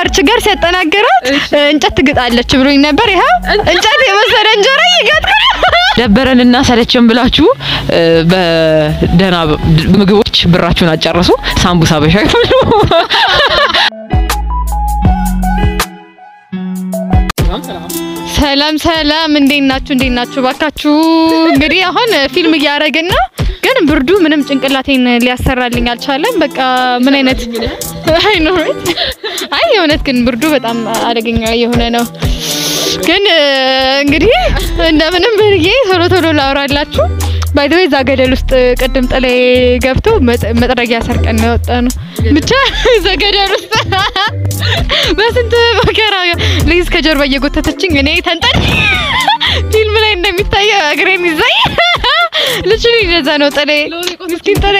ችጋር ችጋር ሲያጠናግራት እንጨት ትግጣለች ብሎኝ ነበር። ይኸው እንጨት የመሰለ እንጀራ እየጋጥኩ ነው። ደበረንና ሰለቸን ብላችሁ እ፣ በደህና ምግቦች ብራችሁን አጨርሱ። ሳምቡሳ በሻይ ብሉ። ሰላም ሰላም፣ እንዴት ናችሁ? እንዴት ናችሁ? ባካችሁ እንግዲህ አሁን ፊልም እያደረግን ነው፣ ግን ብርዱ ምንም ጭንቅላቴን ሊያሰራልኝ አልቻለም። በቃ ምን አይነት አይ ኖ አይ የእውነት ግን ብርዱ በጣም አደገኛ የሆነ ነው። ግን እ፣ እንግዲህ እንደምንም ብዬ ቶሎ ቶሎ ላውራላችሁ። ባይ ዘ ወይ እዛ ገደል ውስጥ ቅድም ጥሌ ገብቶ መጥ- መጥረጊያ ሰርቀን ነው የወጣ ነው። ብቻ እዛ ገደል ውስጥ በስንት መከራ ልይዝ ከጀርባ እየጎተተችኝ እኔ ተንጠል ፊልም ላይ እንደሚታየው እግሬን ይዛኝ ልጅ እንደዛ ነው ጥሌ ምስኪን ጥሌ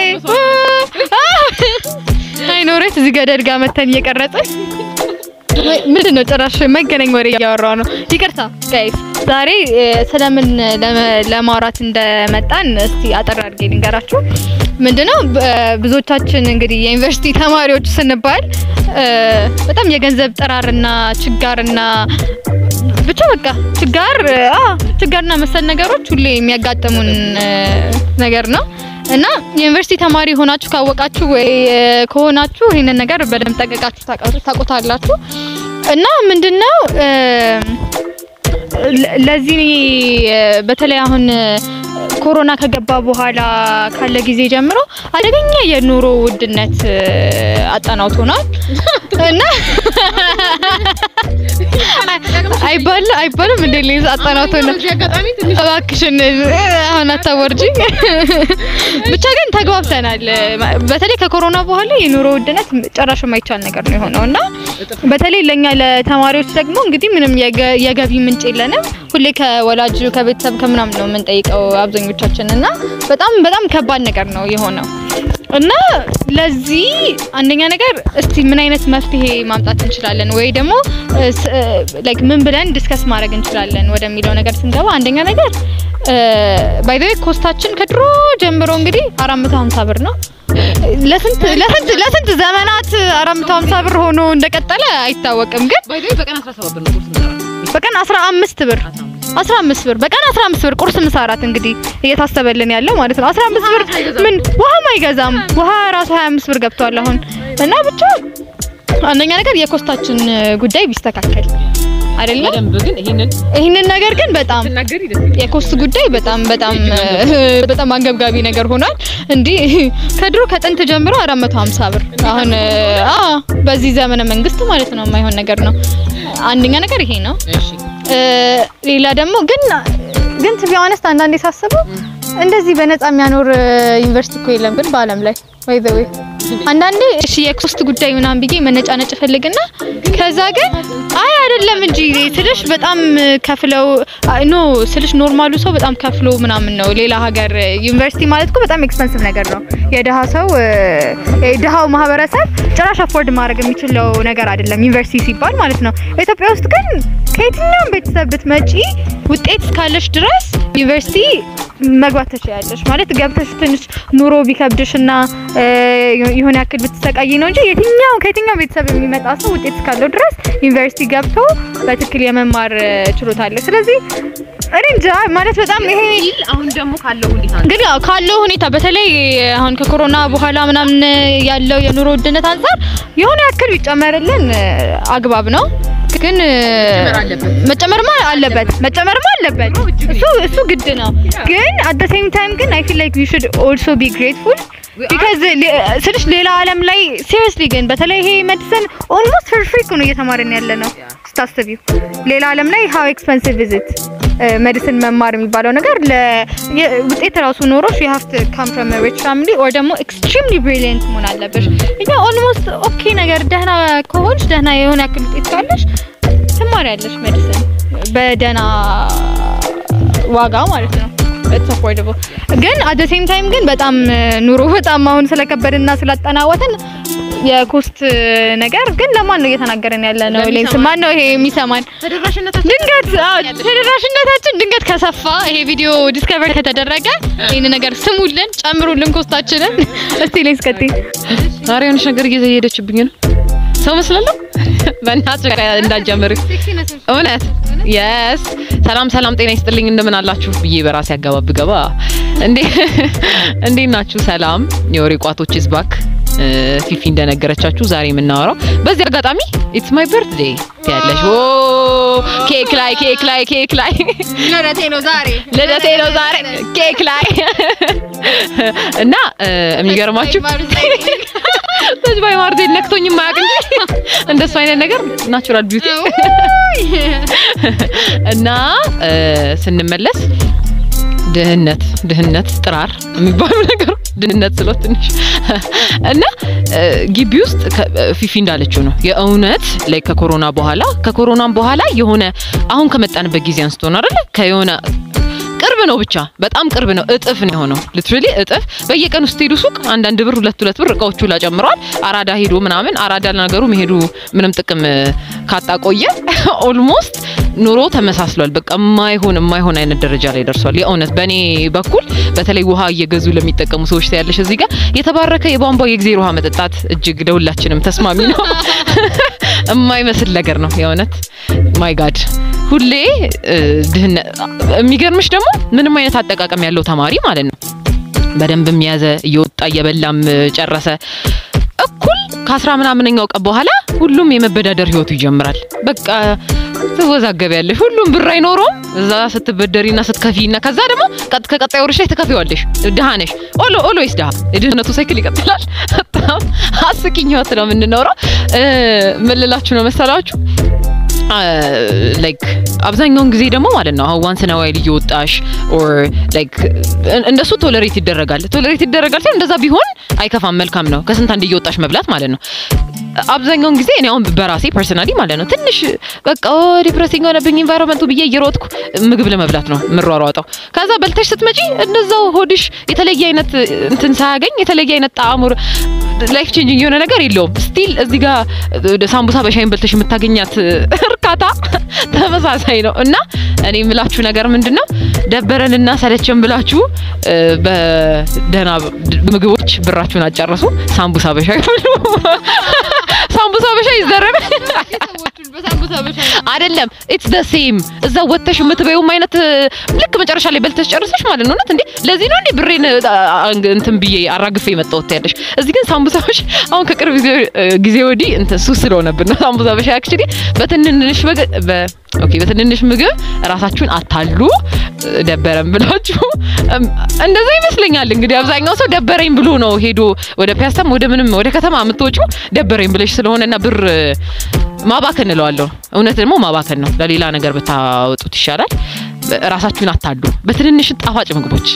አይኖሬት እዚህ ገደል ጋር መተን እየቀረጽን ምንድን ነው ጭራሽ መገናኝ ወሬ እያወራው ነው። ይቅርታ ጋይስ፣ ዛሬ እ፣ ስለምን ለመ- ለማውራት እንደመጣን እስቲ አጠር አድርጌ ልንገራችሁ። ምንድነው ብ- ብዙዎቻችን እንግዲህ የዩኒቨርሲቲ ተማሪዎች ስንባል እ፣ በጣም የገንዘብ ጥራርና ችጋርና ብቻ በቃ ችጋር አ ችጋርና መሰል ነገሮች ሁሌ የሚያጋጥሙን እ፣ ነገር ነው እና የዩኒቨርሲቲ ተማሪ ሆናችሁ ካወቃችሁ ወይ እ፣ ከሆናችሁ ይሄንን ነገር በደንብ ጠንቀቃችሁ ታውቃ- ታውቁታላችሁ። እና ምንድነው እ፣ ለ- ለዚህ እ፣ በተለይ አሁን እ፣ ኮሮና ከገባ በኋላ ካለ ጊዜ ጀምሮ አደገኛ የኑሮ ውድነት እ፣ አጠናውቶናል እና አይባል አይባልም እንደ ሌዝ አጠናውቶናል። እባክሽን አሁን አታወርጂኝ። ብቻ ግን ተግባብተናል። በተለይ ከኮሮና በኋላ የኑሮ ውድነት ጭራሽ የማይቻል ነገር ነው የሆነው እና በተለይ ለኛ ለተማሪዎች ደግሞ እንግዲህ ምንም የገ- የገቢ ምንጭ የለንም። ሁሌ ከወላጅ ከቤተሰብ ከምናምን ነው የምንጠይቀው አብዛኞቻችን እና በጣም በጣም ከባድ ነገር ነው የሆነው እና ለዚህ አንደኛ ነገር እስቲ ምን አይነት መፍትሄ ማምጣት እንችላለን ወይ ደግሞ ላይክ ምን ብለን ዲስከስ ማድረግ እንችላለን ወደሚለው ነገር ስንገባ አንደኛ ነገር ባይ ዘ ወይ ኮስታችን ከድሮ ጀምሮ እንግዲህ 450 ብር ነው። ለስንት ለስንት ለስንት ዘመናት 450 ብር ሆኖ እንደቀጠለ አይታወቅም። ግን በቀን 17 ብር ነው ቁርስ የምንሰራው። በቀን 15 ብር 15 ብር በቀን 15 ብር ቁርስ ምሳ እራት እንግዲህ እየታሰበልን ያለው ማለት ነው። 15 ብር ምን ውሃም አይገዛም። ውሃ ራሱ 25 ብር ገብቷል አሁን እና ብቻ አንደኛ ነገር የኮስታችን ጉዳይ ቢስተካከል አይደለም። በደንብ ግን ይሄንን ይህንን ነገር ግን በጣም ትናገሪ ደስ ይላል። የኮስት ጉዳይ በጣም በጣም በጣም አንገብጋቢ ነገር ሆኗል። እንዲህ ከድሮ ከጥንት ጀምሮ 450 ብር አሁን አ በዚህ ዘመነ መንግስት ማለት ነው የማይሆን ነገር ነው። አንደኛ ነገር ይሄ ነው። እሺ እ፣ ሌላ ደግሞ ግን ግን ቱ ቢ ኦነስት አንዳንዴ ሳስበው እንደዚህ በነፃ የሚያኖር እ፣ ዩኒቨርሲቲ እኮ የለም ግን በአለም ላይ ወይ ዘ ወይ አንዳንዴ እሺ የኮስት ጉዳይ ምናምን ብዬ መነጫነጭ ፈልግና ከዛ ግን አይ አይደለም እንጂ ስልሽ በጣም ከፍለው አይ፣ ኖ ስልሽ ኖርማሉ ሰው በጣም ከፍሎ ምናምን ነው ሌላ ሀገር እ፣ ዩኒቨርሲቲ ማለት እኮ በጣም ኤክስፐንሲቭ ነገር ነው። የድሃ ሰው እ፣ የድሃው ማህበረሰብ ጭራሽ አፎርድ ማድረግ የሚችለው ነገር አይደለም ዩኒቨርሲቲ ሲባል ማለት ነው። ኢትዮጵያ ውስጥ ግን ከየትኛውም ቤተሰብ ብትመጪ ውጤት እስካለሽ ድረስ ዩኒቨርሲቲ መግባት ትችያለሽ። ማለት ገብተሽ ትንሽ ኑሮ ቢከብድሽና እ፣ የሆነ ያክል ብትሰቃይ ነው እንጂ የትኛው ከየትኛው ቤተሰብ የሚመጣ ሰው ውጤት እስካለው ድረስ ዩኒቨርሲቲ ገብቶ በትክክል የመማር እ፣ ችሎታ አለ። ስለዚህ እኔ እንጃ ማለት በጣም ይሄ አሁን ደግሞ ካለው ሁኔታ ግን ያው ካለው ሁኔታ በተለይ አሁን ከኮሮና በኋላ ምናምን ያለው የኑሮ ውድነት አንጻር የሆነ ያክል ቢጨመርልን እ፣ አግባብ ነው። ግን እ፣ አለበት። መጨመርማ አለበት መጨመርማ አለበት። እሱ እሱ ግድ ነው። ግን አት ዘ ሴም ታይም ግን አይ ፊል ላይክ ዊ ሹድ ኦልሶ ቢ ግሬትፉል ቢካዝ ስልሽ ሌላ ዓለም ላይ ሲሪየስሊ ግን በተለይ ይሄ ሜዲሲን ኦልሞስት ፍሪ ፍሪ ነው እየተማርን ያለ ነው ስታስቢው። ሌላ ዓለም ላይ ሃው ኤክስፐንሲቭ ኢዝ ኢት ሜዲሲን መማር የሚባለው ነገር ለ- የ- ውጤት ራሱ ኖሮሽ you have to come from a rich family or ደግሞ extremely brilliant መሆን አለብሽ። እኛ ኦልሞስት ኦኬ ነገር ደህና ከሆንሽ ደህና የሆነ ያክል ውጤት ካለሽ ትማሪያለሽ ሜዲሲን በደህና ዋጋ ማለት ነው። ኢትስ አፎርደብል ግን አት ዘ ሴም ታይም ግን በጣም እ፣ ኑሮ በጣም አሁን ስለከበድና ስላጠናወትን የኮስት ነገር ግን ለማን ነው እየተናገረን ያለ ነው? ሌንስ ማን ነው ይሄ የሚሰማን? ተደራሽነታችን ድንገት አዎ፣ ተደራሽነታችን ድንገት ከሰፋ ይሄ ቪዲዮ ዲስከቨር ከተደረገ ይህን ነገር ስሙልን፣ ጨምሩልን ኮስታችንን። እስቲ ሌንስ ቀጥይ። ዛሬ የሆነች ነገር እየዘየደችብኝ ነው። ሰው መስላለሁ። በእናትሽ እንዳትጀምሪ እውነት የስ ሰላም ሰላም፣ ጤና ይስጥልኝ እንደምን አላችሁ ብዬ በራሴ አገባብ ገባ። እንዴ እንዴት ናችሁ? ሰላም የወሬ ቋቶች ኢዝ ባክ ፊፊ እንደነገረቻችሁ ዛሬ የምናወራው በዚህ አጋጣሚ ኢትስ ማይ በርትዴይ ያለሽ ኦ ኬክ ላይ ኬክ ላይ ኬክ ላይ ልደቴ ነው ዛሬ ልደቴ ነው ዛሬ ኬክ ላይ እና የሚገርማችሁ በዚህ ባይ ማርቴን ነክቶኝ የማያውቅ እንጂ እንደሱ አይነት ነገር ናቹራል ቢዩቲ እና ስንመለስ ድህነት ድህነት ጥራር የሚባሉ ነገሮች ድህነት ስለ ትንሽ እና ግቢ ውስጥ ፊፊ እንዳለችው ነው የእውነት ላይ ከኮሮና በኋላ ከኮሮናም በኋላ የሆነ አሁን ከመጣንበት ጊዜ አንስቶ ነው አይደለ ከየሆነ ቅርብ ነው ብቻ በጣም ቅርብ ነው። እጥፍ ነው የሆነው ሊትራሊ እጥፍ። በየቀኑ ስትሄዱ ሱቅ አንዳንድ ብር ሁለት ሁለት ብር እቃዎቹ ላይ ጨምረዋል። አራዳ ሄዶ ምናምን አራዳ ነገሩ መሄዱ ምንም ጥቅም ካጣቆየ ኦልሞስት ኑሮ ተመሳስሏል። በቃ የማይሆን የማይሆን አይነት ደረጃ ላይ ደርሷል። የእውነት በእኔ በኩል በተለይ ውሃ እየገዙ ለሚጠቀሙ ሰዎች ታያለሽ። እዚህ ጋር የተባረከ የቧንቧ የእግዜር ውሃ መጠጣት እጅግ ለሁላችንም ተስማሚ ነው። የማይመስል ነገር ነው የእውነት ማይ ጋድ ሁሌ ድህነት። የሚገርምሽ ደግሞ ምንም አይነት አጠቃቀም ያለው ተማሪ ማለት ነው በደንብም ያዘ እየወጣ እየበላም ጨረሰ እኩል ከአስራ ምናምነኛው ቀን በኋላ ሁሉም የመበዳደር ህይወቱ ይጀምራል። በቃ ትወዛገቢያለሽ። ሁሉም ብር አይኖረውም። እዛ ስትበደሪና ስትከፊና ከዛ ደግሞ ከቀጣይ ወርሽ ላይ ትከፊዋለሽ። ድሃ ነሽ። ኦሎ ኦልዌይስ ድሃ። የድህነቱ ሳይክል ይቀጥላል። በጣም አስቂኝ ህይወት ነው የምንኖረው። ምን ልላችሁ ነው መሰላችሁ ላይክ አብዛኛውን ጊዜ ደግሞ ማለት ነው አሁን ዋንስ ና ዋይል እየወጣሽ ኦር ላይክ እንደሱ ቶለሬት ይደረጋል ቶለሬት ይደረጋል ሲሆን እንደዛ ቢሆን አይከፋም፣ መልካም ነው። ከስንት አንድ እየወጣሽ መብላት ማለት ነው። አብዛኛውን ጊዜ እኔ አሁን በራሴ ፐርሰናሊ ማለት ነው ትንሽ በቃ ዲፕሬሲንግ ሆነብኝ ኢንቫይሮንመንቱ ብዬ እየሮጥኩ ምግብ ለመብላት ነው የምሯሯጠው። ከዛ በልተሽ ስትመጪ እንደዛው ሆድሽ የተለየ አይነት እንትን ሳያገኝ የተለየ አይነት ጣዕሙ ላይፍ ቼንጂንግ የሆነ ነገር የለውም። ስቲል እዚህ ጋር ሳምቡሳ በሻይን በልተሽ የምታገኛት እርካታ ተመሳሳይ ነው እና እኔ የምላችሁ ነገር ምንድን ነው ደበረንና ሰለቸን ብላችሁ በደህና ምግቦች ብራችሁን አጨረሱ። ሳምቡሳ በሻይ ብሉ። ሳምቡሳ በሻይ ይዘረብ አይደለም ኢትስ ዘ ሴም እዛ ወጥተሽ የምትበይውም አይነት ልክ መጨረሻ ላይ በልተሽ ጨርሰሽ ማለት ነው። እውነት እንዴ ለዚህ ነው እንዴ ብሬን እንትን ብዬ አራግፌ የመጣሁት ያለሽ። እዚህ ግን ሳምቡሳዎች አሁን ከቅርብ ጊዜ ወዲህ እንትን ሱስ ስለሆነብን ነው ሳምቡሳ በሻይ አክቹሊ በትንንሽ ኦኬ በትንንሽ ምግብ ራሳችሁን አታሉ። ደበረን ብላችሁ እንደዛ ይመስለኛል። እንግዲህ አብዛኛው ሰው ደበረኝ ብሎ ነው ሄዶ ወደ ፒያሳም ወደ ምንም ወደ ከተማ የምትወጪው ደበረኝ ብለሽ ስለሆነና ብር ማባከን እለዋለሁ። እውነት ደግሞ ማባከን ነው። ለሌላ ነገር ብታወጡት ይሻላል። ራሳችሁን አታሉ በትንንሽ ጣፋጭ ምግቦች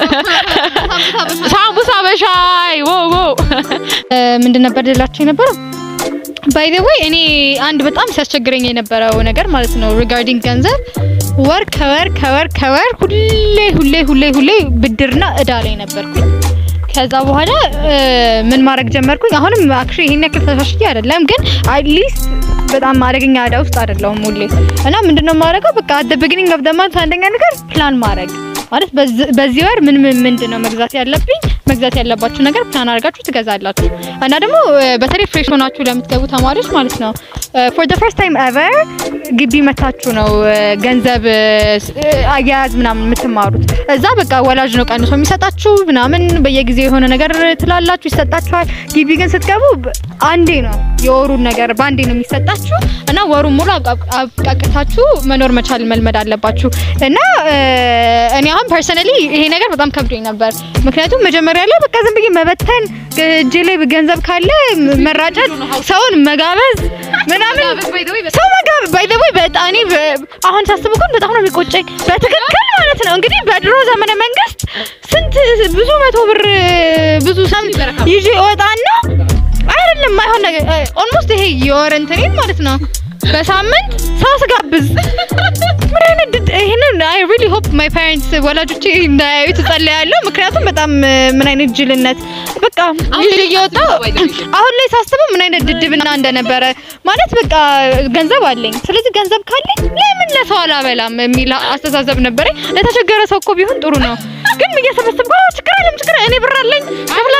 ሳምቡሳ በሻይ ዎ ዎ ምንድን ነበር ልላችሁ የነበረው ባይ ዘ ወይ እኔ አንድ በጣም ሲያስቸግረኝ የነበረው ነገር ማለት ነው ሪጋርዲንግ ገንዘብ ወር ከወር ከወር ከወር ሁሌ ሁሌ ሁሌ ሁሌ ብድርና እዳ ላይ ነበርኩኝ። ከዛ በኋላ ምን ማድረግ ጀመርኩኝ። አሁንም አክቹሊ ይሄን ያክል ተሻሽዬ አይደለም፣ ግን አትሊስት በጣም አደገኛ እዳ ውስጥ አይደለሁም ሁሌ እና ምንድነው የማደርገው በቃ አት ቢጊኒንግ ኦፍ ዘ ማንት አንደኛ ነገር ፕላን ማድረግ ማለት በዚህ ወር ምን ምን ምንድነው መግዛት ያለብኝ መግዛት ያለባችሁ ነገር ፕላን አድርጋችሁ ትገዛላችሁ። እና ደግሞ በተለይ ፍሬሽ ሆናችሁ ለምትገቡ ተማሪዎች ማለት ነው ፎር ዘ ፈርስት ታይም ኤቨር ግቢ መታችሁ ነው ገንዘብ አያያዝ ምናምን የምትማሩት። እዛ በቃ ወላጅ ነው ቀንሶ የሚሰጣችሁ ምናምን በየጊዜው የሆነ ነገር ትላላችሁ ይሰጣችኋል። ግቢ ግን ስትገቡ አንዴ ነው የወሩን ነገር በአንዴ ነው የሚሰጣችሁ እና ወሩን ሙሉ አብቃቅታችሁ መኖር መቻል መልመድ አለባችሁ እና እኔ አሁን ፐርሰናሊ ይሄ ነገር በጣም ከብዶኝ ነበር። ምክንያቱም መጀመሪያ ላይ በቃ ዝም ብዬ መበተን እጄ ላይ ገንዘብ ካለ መራጨት፣ ሰውን መጋበዝ ምናምን ሰው መጋበዝ ባይ ዘ ወይ በጣም እኔ አሁን ሳስበው ግን በጣም ነው የሚቆጨኝ። በትክክል ማለት ነው እንግዲህ በድሮ ዘመነ መንግስት ስንት ብዙ መቶ ብር ብዙ ሰም ይዤ እወጣና አይደለም አይሆን ነገር ኦልሞስት ይሄ የወር እንትኔን ማለት ነው በሳምንት ሰው ስጋብዝ ምን አይነት ድድ ይሄንን አይ ሪሊ ሆፕ ማይ ፓረንትስ ወላጆቼ እንዳያዩ ትጸልያለሁ። ምክንያቱም በጣም ምን አይነት ጅልነት በቃ ይዤ እየወጣሁ አሁን ላይ ሳስበው ምን አይነት ድድብና እንደነበረ ማለት በቃ ገንዘብ አለኝ፣ ስለዚህ ገንዘብ ካለኝ ለምን ለሰው አላበላም የሚል አስተሳሰብ ነበረኝ። ለተቸገረ ሰው እኮ ቢሆን ጥሩ ነው፣ ግን እየሰበሰብኩ ችግር አለም ችግር እኔ ብር አለኝ እብላለሁ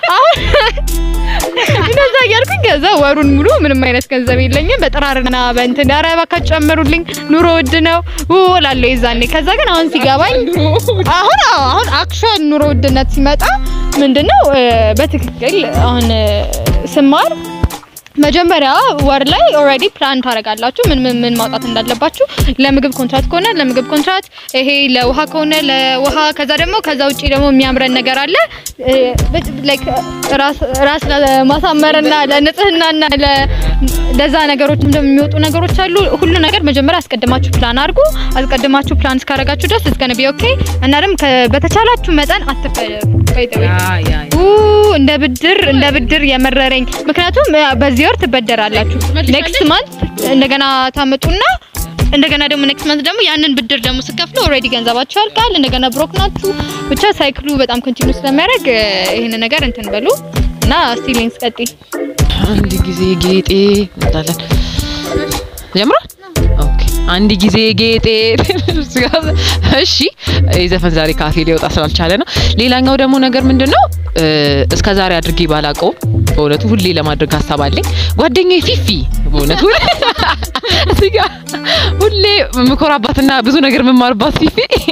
አሁን እንደዛ እያልኩኝ ከዛ ወሩን ሙሉ ምንም አይነት ገንዘብ የለኝም። በጥራርና በእንትን ኧረ እባካችሁ ጨምሩልኝ ኑሮ ውድ ነው ው እላለሁ የዛኔ። ከዛ ግን አሁን ሲገባኝ አሁን አዎ አሁን አክቹዋል ኑሮ ውድነት ሲመጣ ምንድነው እ፣ በትክክል አሁን እ፣ ስማር መጀመሪያ ወር ላይ ኦልሬዲ ፕላን ታደርጋላችሁ ምን ምን ምን ማውጣት እንዳለባችሁ። ለምግብ ኮንትራት ከሆነ ለምግብ ኮንትራት፣ ይሄ ለውሃ ከሆነ ለውሃ፣ ከዛ ደግሞ ከዛ ውጪ ደግሞ የሚያምረን ነገር አለ ላይክ ራስ ራስ ለማሳመርና ለንጽህናና ለ- ለዛ ነገሮች እንደሚወጡ ነገሮች አሉ። ሁሉ ነገር መጀመሪያ አስቀድማችሁ ፕላን አድርጉ። አስቀድማችሁ ፕላን እስካደረጋችሁ ድረስ እስከ ነቢ ኦኬ እና ደግሞ ከ- በተቻላችሁ መጠን አትፈለጉ ኡ እንደ ብድር እንደ ብድር የመረረኝ ምክንያቱም ያ በዚህ ወር ትበደራላችሁ ኔክስት ማንት እንደገና ታመጡና እንደገና ደግሞ ኔክስት ማንት ደግሞ ያንን ብድር ደግሞ ስከፍሉ ኦልሬዲ ገንዘባችሁ ያልቃል። እንደገና ብሮክ ናችሁ። ብቻ ሳይክሉ በጣም ኮንቲኒው ስለሚያደርግ ይሄን ነገር እንትን በሉ እና ስቲሊንግስ ቀጥይ አንድ ጊዜ ጌጤ እንላለን። ጀምሯል። ኦኬ አንድ ጊዜ ጌጤ። እሺ ይህ ዘፈን ዛሬ ካፌ ሊወጣ ስላልቻለ ነው። ሌላኛው ደግሞ ነገር ምንድነው እስከ ዛሬ አድርጌ ባላቀው በእውነቱ ሁሌ ለማድረግ ሀሳብ አለኝ። ጓደኛዬ ፊፊ በእውነቱ እዚህ ጋር ሁሌ የምኮራባትና ብዙ ነገር የምማርባት ፊፊ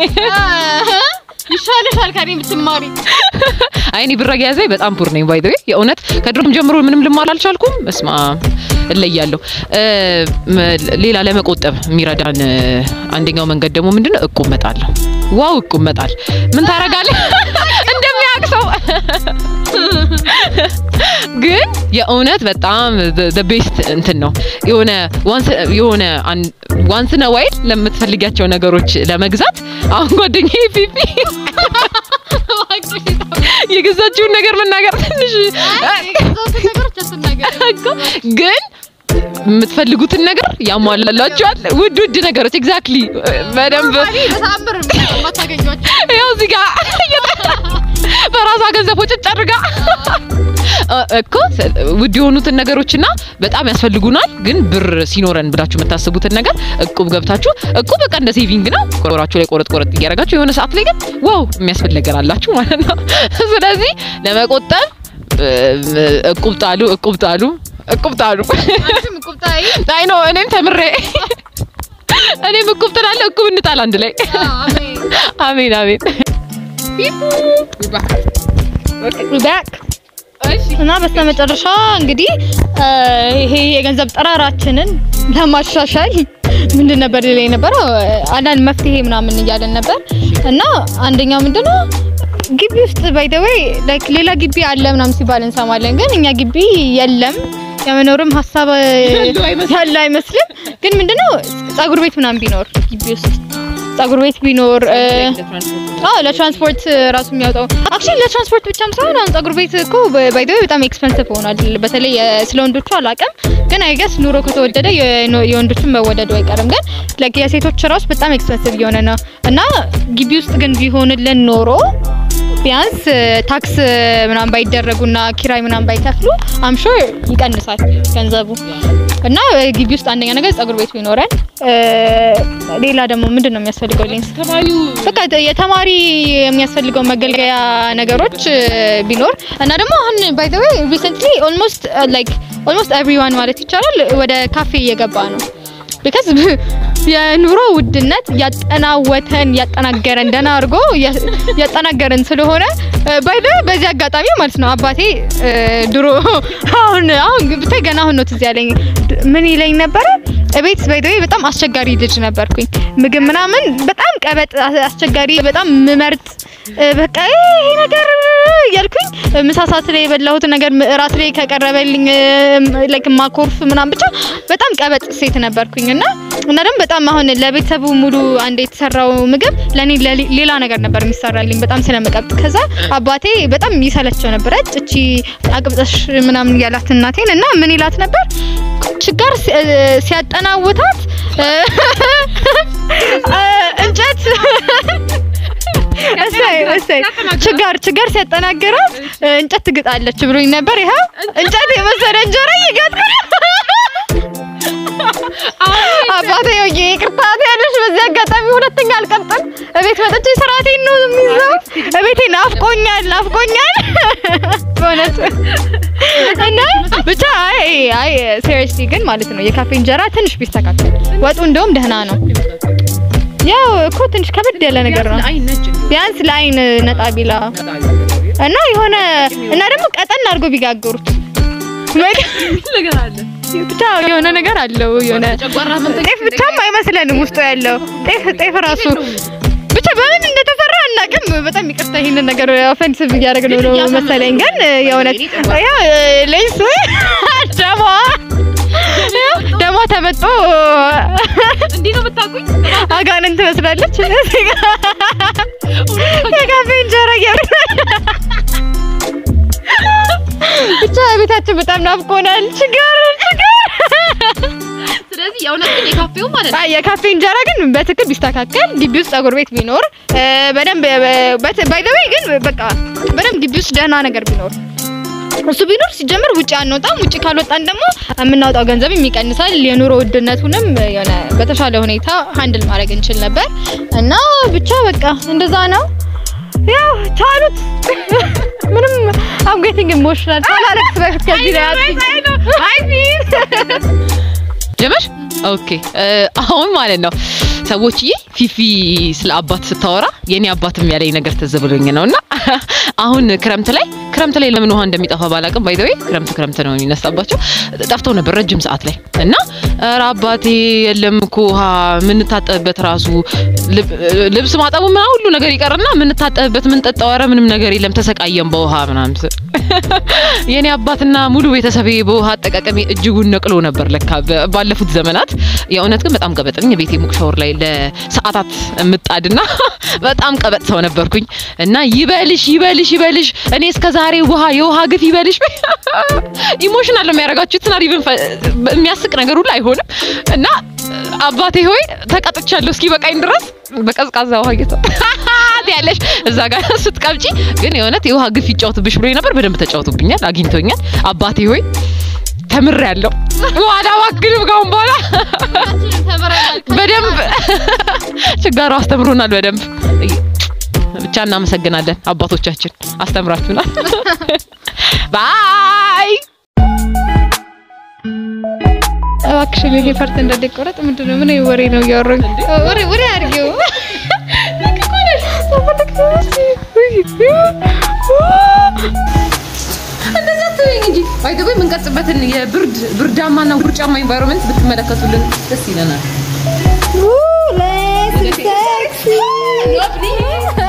ይሻልሻል ከኔ ብትማሪ። አይ እኔ ብር አያያዜ በጣም ፑር ነኝ። ባይ ዘ ዌይ የእውነት ከድሮም ጀምሮ ምንም ልማር አልቻልኩም። እስማ እለያለሁ። እ፣ መ- ሌላ ለመቆጠብ የሚረዳን እ፣ አንደኛው መንገድ ደግሞ ምንድነው እቁብ መጣለሁ። ዋው እቁብ መጣል ምን ታረጋለህ? እንደሚያውቅ ሰው ግን የእውነት በጣም the ቤስት እንትን ነው። የሆነ ዋንስ የሆነ ዋንስ ነው ዋይል ለምትፈልጊያቸው ነገሮች ለመግዛት አሁን ጓደኛዬ ፊፊ የገዛችውን ነገር መናገር ትንሽ እኮ ግን የምትፈልጉትን ነገር ያሟላላችኋል። ውድ ውድ ነገሮች ኤግዛክትሊ በደንብ ያው እዚህ ጋር በራሷ ገንዘብ ወጭጭ አድርጋ እኮ ውድ የሆኑትን ነገሮችና በጣም ያስፈልጉናል ግን ብር ሲኖረን ብላችሁ የምታስቡትን ነገር እቁብ ገብታችሁ እቁብ በቃ እንደ ሴቪንግ ነው። ቆራችሁ ላይ ቆረጥ ቆረጥ እያደረጋችሁ የሆነ ሰዓት ላይ ግን ዋው የሚያስፈልግ ነገር አላችሁ ማለት ነው። ስለዚህ ለመቆጠብ እ፣ እቁብ ጣሉ፣ እቁብ ጣሉ፣ እቁብ ጣሉ። አይ ነው እኔም ተምሬ እኔም እቁብ ጥላለሁ፣ እቁብ እንጣል አንድ ላይ። አሜን አሜን። ባክ እና በስተመጨረሻ እንግዲህ እ፣ ይሄ የገንዘብ ጠራራችንን ለማሻሻል ምንድን ነበር ሌላ የነበረው አንዳንድ መፍትሄ ምናምን እያለን ነበር እና አንደኛው ምንድነው ግቢ ውስጥ ባይ ዘ ዌይ ላይክ ሌላ ግቢ አለ ምናምን ሲባል እንሰማለን፣ ግን እኛ ግቢ የለም የመኖርም ሀሳብ ያለ አይመስልም። ግን ምንድነው ጸጉር ቤት ምናምን ቢኖር ግቢ ውስጥ ጸጉር ቤት ቢኖር እ፣ አዎ ለትራንስፖርት ራሱ የሚያወጣው አክቹሊ ለትራንስፖርት ብቻም ሳይሆን አሁን ጸጉር ቤት እኮ ባይ ዘ ዌይ በጣም ኤክስፐንሲቭ ሆኗል። በተለይ የ- ስለ ወንዶቹ አላውቅም፣ ግን አይ ገስ ኑሮ ከተወደደ የኖ- የወንዶቹን መወደዱ አይቀርም። ግን ላይክ የሴቶች ራሱ በጣም ኤክስፐንሲቭ እየሆነ ነው እና ግቢ ውስጥ ግን ቢሆንልን ኖሮ ቢያንስ ታክስ ምናምን ባይደረጉና ኪራይ ምናምን ባይከፍሉ አም ሹር ይቀንሳል ገንዘቡ እና ግቢ ውስጥ አንደኛ ነገር ጸጉር ቤት ቢኖረን እ፣ ሌላ ደግሞ ምንድን ነው የሚያስፈልገው ሌንስ በቃ የተማሪ የሚያስፈልገው መገልገያ ነገሮች እ፣ ቢኖር እና ደግሞ አሁን ባይ ዘ ዌይ ሪሰንትሊ ኦልሞስት ላይክ ኦልሞስት ኤቭሪዋን ማለት ይቻላል ወደ ካፌ እየገባ ነው። ቢካዝ የኑሮ ውድነት ያጠናወተን ያጠናገረን ደህና አድርጎ ያ- ያጠናገረን ስለሆነ ባይ ዘ ዌይ በዚህ አጋጣሚ ማለት ነው አባቴ እ፣ ድሮ አሁን አሁን ብታይ ገና አሁን ነው ትዝ ያለኝ ድ- ምን ይለኝ ነበረ እቤት ባይ ዘ ዌይ በጣም አስቸጋሪ ልጅ ነበርኩኝ። ምግብ ምናምን በጣም ቀበጥ አስ- አስቸጋሪ በጣም ምመርጥ እ፣ በቃ ይሄ ነገር እያልኩኝ ምሳ ሰዓት ላይ የበላሁት ነገር ም- እራት ላይ ከቀረበልኝ ላይክ ማኮርፍ ምናምን ብቻ በጣም ቀበጥ ሴት ነበርኩኝ እና እና ደግሞ በጣም አሁን ለቤተሰቡ ሙሉ አንድ የተሰራው ምግብ ለኔ ለሌ- ሌላ ነገር ነበር የሚሰራልኝ በጣም ስለምቀብጥ። ከዛ አባቴ በጣም ይሰለቸው ነበረ እቺ አቅብጠሽ ምናምን እያላት እናቴን እና ምን ይላት ነበር ችጋር ሲ- እ፣ ሲያጠናውታት እ፣ እ፣ እንጨት እሰይ እሰይ ችጋር ችጋር ሲያጠናግራት እ፣ እንጨት ትግጣለች ብሎኝ ነበር። ይኸው እንጨት የመሰለ እንጀራ እየጋጥኩ ነው። አባቴ ወይ ይቅርታ ያለሽ በዚህ አጋጣሚ ሁለተኛ አልቀብጥም። እቤት መጥቼ ስርዓቴን ነው የሚይዘው። እቤቴ ናፍቆኛል ናፍቆኛል በእውነት እና ብቻ አይ አይ ሲሪየስሊ ግን ማለት ነው የካፌ እንጀራ ትንሽ ቢስተካከል ወጡ እንደውም ደህና ነው። ያው እኮ ትንሽ ከበድ ያለ ነገር ነው። አይ ነጭ ቢያንስ ለአይን ነጣ ቢላ እና የሆነ እና ደግሞ ቀጠን አድርጎ ቢጋግሩት ነገር አለ ብቻ የሆነ ነገር አለው የሆነ ጨጓራ መንጠቅ ጤፍ ብቻም አይመስለንም ውስጡ ያለው ጤፍ ጤፍ ራሱ ብቻ በምን እንደተሰራ አናውቅም። በጣም ይቅርታ ይሄንን ነገር ኦፌንሲቭ እያደረግን ነው መሰለኝ፣ ግን የእውነት ያው ለይስ ደሟ ደሟ ተመጦ እንዲህ ነው የምታውቁኝ አጋንን ትመስላለች። የካፌ እንጀራ እያሉ ብቻ ቤታችን በጣም ናፍቆናል። ችግር ችግር ስለዚህ የእውነት ግን የካፌው ማለት ነው አይ የካፌ እንጀራ ግን በትክክል ቢስተካከል ግቢ ውስጥ ጸጉር ቤት ቢኖር እ፣ በደንብ ባይ ዘ ዌይ ግን በቃ በደንብ ግቢ ውስጥ ደህና ነገር ቢኖር እሱ ቢኖር ሲጀምር ውጭ አንወጣም። ውጭ ካልወጣን ደግሞ የምናወጣው ገንዘብም ይቀንሳል። የኑሮ ውድነቱንም የሆነ በተሻለ ሁኔታ ሃንድል ማድረግ እንችል ነበር እና ብቻ በቃ እንደዛ ነው። ያው ቻሉት። ምንም አም ጌቲንግ ኢሞሽናል ሳላለቅስ በፊት ከዚህ ላይ አይ ጀመር ኦኬ አሁን ማለት ነው ሰዎችዬ ፊፊ ስለ አባት ስታወራ የኔ አባትም ያለኝ ነገር ትዝ ብሎኝ ነው እና አሁን ክረምት ላይ ክረምት ላይ ለምን ውሃ እንደሚጠፋ ባላቅም ባይ ዘ ወይ ክረምት ክረምት ነው የሚነሳባቸው ጠፍተው ነበር ረጅም ሰዓት ላይ እና ኧረ አባቴ የለም እኮ ውሃ የምንታጠብበት ራሱ ልብ- ልብስ ማጠቡ ምናምን ሁሉ ነገር ይቀርና የምንታጠብበት የምንጠጣው ኧረ ምንም ነገር የለም ተሰቃየም በውሃ ምናምን ስል የኔ አባትና ሙሉ ቤተሰቤ በውሃ አጠቃቀሚ እጅጉን ነቅሎ ነበር ለካ በ- ባለፉት ዘመናት። የእውነት ግን በጣም ቀበጥ ነኝ። ቤቴ ሙቅ ሻወር ላይ ለሰዓታት የምጣድና በጣም ቀበጥ ሰው ነበርኩኝ እና ይበልሽ ይበልሽ ይበልሽ እኔ እስከ ዛሬ ውሃ የውሃ ግፍ ይበልሽ ኢሞሽናል ነው የሚያደርጋችሁ። ትናር ኢቭን የሚያስቅ ነገር ሁሉ አይሆንም እና አባቴ ሆይ ተቀጥቻለሁ እስኪ በቃኝ ድረስ በቀዝቃዛ ውሃ እየተ ያለሽ እዛ ጋር ስትቀብጪ ግን የእውነት የውሃ ግፍ ይጫወቱብሽ ብሎ ነበር። በደንብ ተጫውቱብኛል፣ አግኝቶኛል። አባቴ ሆይ ተምሬያለሁ። ዋላ ዋክልም ካሁን በኋላ በደንብ ችጋሩ አስተምሮናል። በደንብ ብቻ እናመሰግናለን። አባቶቻችን አስተምራችሁናል። ባይ እባክሽን ይሄ ፓርት እንዳይቆረጥ ምንድን ነው? ምን ወሬ ነው እያወራኝ? ወሬ ወሬ አድርጌው እንደዛ ትበይኝ እንጂ ባይ ዘ ወይ የምንቀርጽበትን የብርድ ብርዳማና ውርጫማ ኢንቫይሮንመንት ብትመለከቱልን ደስ ይለናል። ሴክሲ